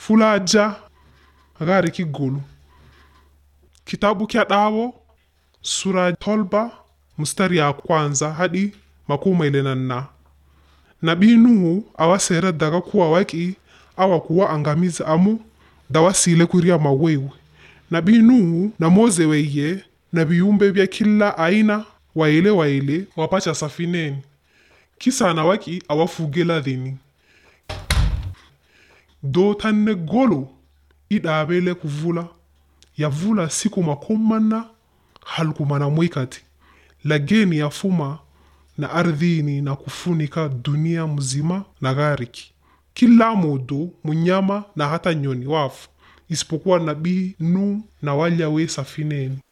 fulaja gari kigulu kitabu kya dawo sura tolba mstari ya kwanza hadi makumi ile na nna nabii nuhu awasera daga kuwa waki awa kuwa angamiza amu dawasile kuria mawewe nabii nuhu na moze weye na viumbe vya kila aina waile waile wapacha safineni kisana waki awafugela dhini do tanne golo idabele kuvula yavula siku makomana halkumana mwikati lageni yafuma na ardhini na kufunika dunia mzima na ghariki kila modo munyama na hata nyoni wafu isipokuwa nabii nu na walya we safineni